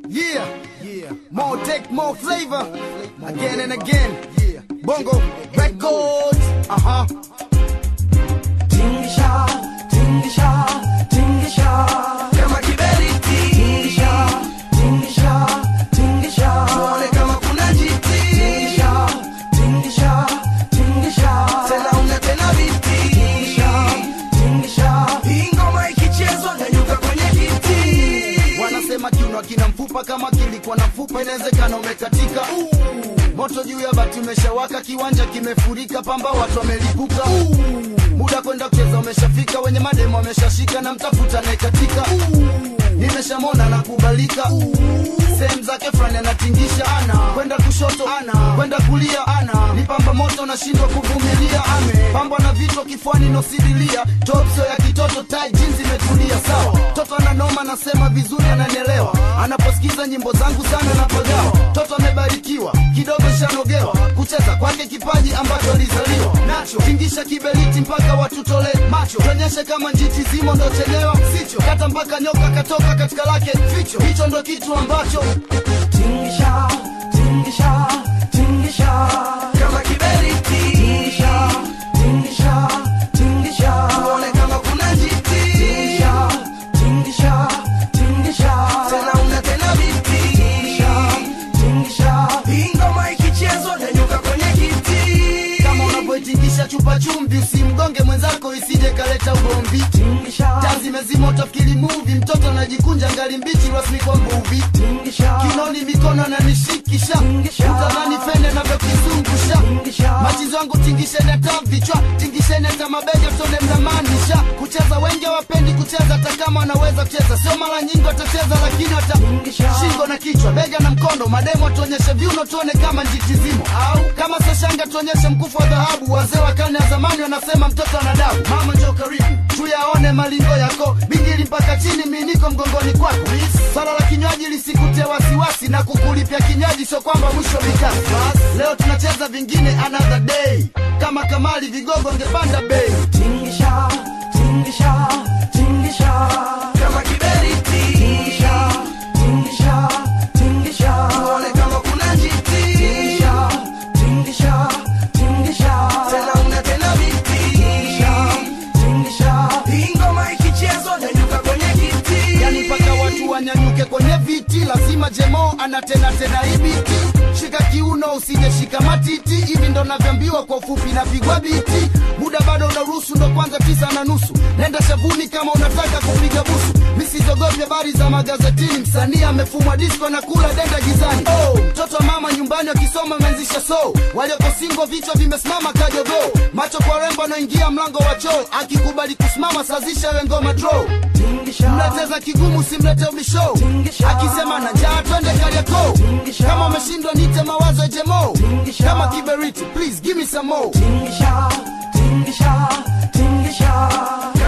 Yeah, yeah. More tech, more flavor. Again and again. Yeah. Bongo Records. Uh huh. Tingisha, tingisha, tingisha. Kama kiberiti. Tingisha, tingisha, tingisha. Tuone kama kuna jiti. Tingisha, tingisha, tingisha. Tena una tena viti. Tingisha, tingisha. Hii ngoma ikichezwa nyanyuka kwenye kiti. Wanasema kiuno kina mfupa, kama kilikuwa na mfupa inawezekana umekatika. Moto juu ya bati umeshawaka, kiwanja kimefurika, pamba watu wamelipuka. Muda kwenda kucheza umeshafika, wenye mademo wameshashika na mtafuta naekatika. Nimeshamona na kubalika sehemu zake fulani anatingisha ana kwenda kushoto ana kwenda kulia ana ni pamba moto nashindwa kuvumilia ame pambwa na vichwa kifuani nosidilia topso ya kitoto tai jinsi imetulia sawa toto ananoma nasema vizuri ananielewa anaposikiza nyimbo zangu sana napagawa toto amebarikiwa kidogo shanogewa kucheza kwake kipaji ambacho alizaliwa nacho tingisha kiberiti mpaka watutole macho tuonyeshe kama njiti zimo ndo chelewa sicho kata mpaka nyoka katoka katika lake ficho hicho ndo kitu ambacho Tingisha, tingisha, tingisha. kama kiberiti Tingisha, tingisha, tingisha. tuone kama kuna njiti Tingisha, tingisha, tingisha. tena una tena viti Tingisha, tingisha. hii ngoma ikichezwa nyanyuka kwenye kiti kama unavyoitingisha chupa chumvi usimgonge mwenzako isije kaleta ugomvi Tingisha, taa zimezima utafikiri muvi mtoto anajikunja ngali mbichi rasmi kwa mbuvi tingisha. kinoni mikono ananishikisha Tingisha. utadhani fende navyokizungusha Tingisha. machizo yangu tingisheni hata vichwa tingisheni hata mabega tone mnamaanisha kucheza wengi hawapendi kucheza hata kama wanaweza kucheza sio mara nyingi watacheza lakini wata Tingisha. shingo na kichwa bega na mkono mademo tuonyeshe viuno tuone kama njitizimo au kama soshanga tuonyeshe mkufu wa dhahabu wazee wa karne ya zamani wanasema mtoto ana dabu mama njo karibu tuyaone malingo yako bingili mpaka chini miniko mgongoni kwako swala la kinywaji lisikutie wasiwasi na kukulipia kinywaji sio kwamba mwisho mikasi leo tunacheza vingine another day kama kamali vigogo ngepanda bei Tingisha, tingisha, tingisha. kama kiberiti Tingisha, tingisha, tingisha. tuone kama kuna njiti Tingisha, tingisha, tingisha. tena una tena viti Tingisha, tingisha. hii ngoma ikichezwa nyanyuka kwenye kiti yani mpaka watu wanyanyuke kwenye viti lazima jemo ana tena tena ibiti shika kiuno usije shika matiti hivi ndo navyoambiwa kwa ufupi napigwa biti muda bado unaruhusu ndo kwanza tisa na nusu nenda shavuni kama unataka kupiga busu misizogopi habari za magazetini msanii amefumwa disko na kula denda gizani oh, mtoto wa mama nyumbani wakisoma ameanzisha so walioko singo vichwa vimesimama kajogo macho kwa rembo anaingia mlango wa choo akikubali kusimama sazisha we ngoma draw Tingisha, mnacheza kigumu simlete ubisho Tingisha. akisema na njaa twende kariako Tingisha. kama umeshindwa nite mawazo ya jemo Tingisha. kama kiberiti please give me some more tingisha, tingisha, tingisha.